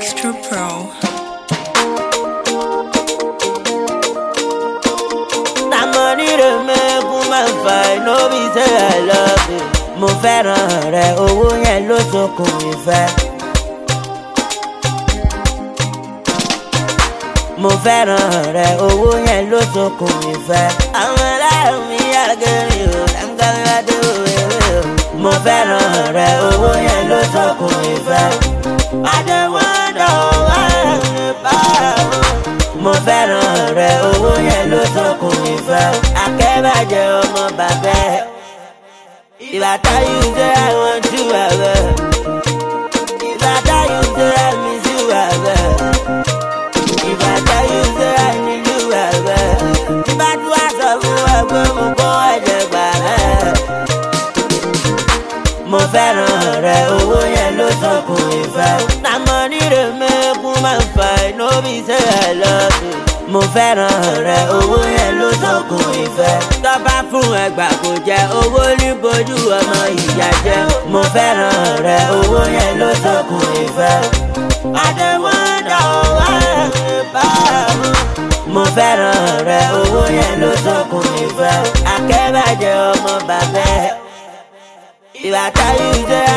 Extra Pro. na money dey make woman fight no be say i love you. mo fẹ́ràn rẹ owó yẹn ló sokùn ìfẹ́. mo fẹ́ràn rẹ owó yẹn ló sokùn ìfẹ́. àwọn aláàrùn mi àgẹrẹ o lámgbàládé òwe o. mo fẹ́ràn rẹ owó yẹn ló sokùn ìfẹ́. adéwọ́dọ̀ wà ní báwo mo fẹ́ràn rẹ owó yẹn ló sọkùn ìfẹ́ akẹ́bàjẹ́ ọmọ bàbá ẹ̀ ìbàtà yìí ṣe àwọn jù ẹ̀rẹ̀ ìbàtà yìí ṣe àmì jù ẹ̀rẹ̀ ìbàtà yìí ṣe àmì jù ẹ̀rẹ̀ ìbàtú àṣọ fún ẹgbẹ́ mo kọ́ ẹ̀jẹ̀ gbà rẹ̀ mo fẹ́ràn rẹ owó yẹn ló sọkùn ìfẹ́ na money dey make woman fight no be say i love you mo fẹ́ràn rẹ owó yẹn ló sọkùn ìfẹ́ tọ́ba fún ẹgbà kò jẹ owó ní bojú ọmọ ìyá jẹ mo fẹ́ràn rẹ owó yẹn ló sọkùn ìfẹ́ adéwọ́dọ̀ wà ní báwo mo fẹ́ràn rẹ owó yẹn ló sọkùn ìfẹ́ akẹ́bàjẹ́ ọmọ bàbá ẹ̀ ìbàtà yìí jẹ́